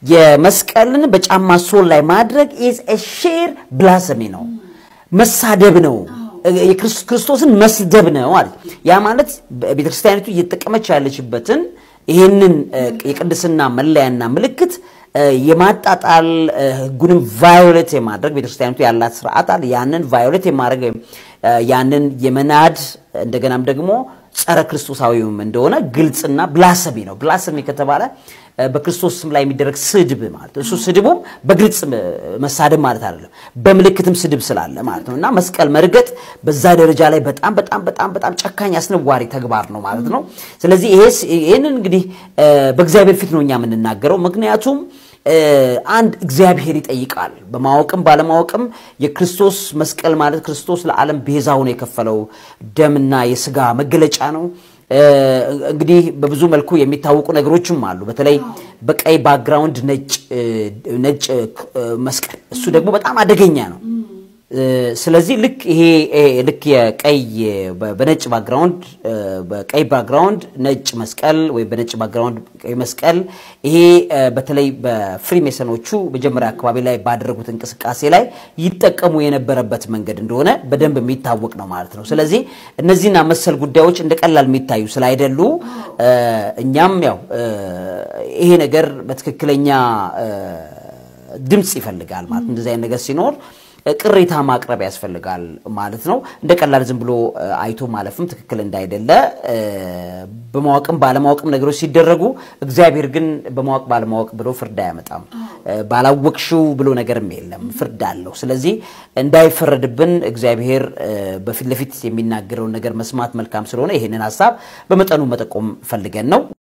የመስቀልን በጫማ ሶል ላይ ማድረግ ኢዝ ሼር ብላሰሚ ነው፣ መሳደብ ነው፣ ክርስቶስን መስደብ ነው ማለት ያ ማለት ቤተክርስቲያኒቱ እየተጠቀመች ያለችበትን ይህንን የቅድስና መለያና ምልክት የማጣጣል ህጉንም ቫዮሌት የማድረግ ቤተክርስቲያኒቱ ያላት ስርዓት አለ። ያንን ቫዮሌት የማድረግ ያንን የመናድ እንደገናም ደግሞ ጸረ ክርስቶሳዊውም እንደሆነ ግልጽና ብላሰሚ ነው። ብላሰሚ ከተባለ በክርስቶስ ስም ላይ የሚደረግ ስድብ ማለት እሱ ስድቡም በግልጽ መሳደብ ማለት አይደለም፣ በምልክትም ስድብ ስላለ ማለት ነው። እና መስቀል መርገጥ በዛ ደረጃ ላይ በጣም በጣም በጣም በጣም ጨካኝ አስነዋሪ ተግባር ነው ማለት ነው። ስለዚህ ይህንን እንግዲህ በእግዚአብሔር ፊት ነው እኛ የምንናገረው ምክንያቱም አንድ እግዚአብሔር ይጠይቃል። በማወቅም ባለማወቅም የክርስቶስ መስቀል ማለት ክርስቶስ ለዓለም ቤዛ ሆኖ የከፈለው ደምና የስጋ መገለጫ ነው። እንግዲህ በብዙ መልኩ የሚታወቁ ነገሮችም አሉ። በተለይ በቀይ ባክግራውንድ ነጭ መስቀል፣ እሱ ደግሞ በጣም አደገኛ ነው። ስለዚህ ልክ ይሄ ልክ የቀይ በነጭ ባክግራውንድ በቀይ ባክግራውንድ ነጭ መስቀል ወይም በነጭ ባክግራውንድ ቀይ መስቀል ይሄ በተለይ በፍሪሜሰኖቹ መጀመሪያ አካባቢ ላይ ባደረጉት እንቅስቃሴ ላይ ይጠቀሙ የነበረበት መንገድ እንደሆነ በደንብ የሚታወቅ ነው ማለት ነው። ስለዚህ እነዚህና መሰል ጉዳዮች እንደ ቀላል የሚታዩ ስላይደሉ እኛም ያው ይሄ ነገር በትክክለኛ ድምፅ ይፈልጋል ማለት እንደዚህ አይነት ነገር ሲኖር ቅሬታ ማቅረብ ያስፈልጋል ማለት ነው። እንደ ቀላል ዝም ብሎ አይቶ ማለፍም ትክክል እንዳይደለ በማወቅም ባለማወቅም ነገሮች ሲደረጉ፣ እግዚአብሔር ግን በማወቅ ባለማወቅ ብሎ ፍርድ አያመጣም። ባላወቅሽው ብሎ ነገርም የለም፣ ፍርድ አለው። ስለዚህ እንዳይፈረድብን እግዚአብሔር በፊት ለፊት የሚናገረውን ነገር መስማት መልካም ስለሆነ ይህንን ሀሳብ በመጠኑ መጠቆም ፈልገን ነው።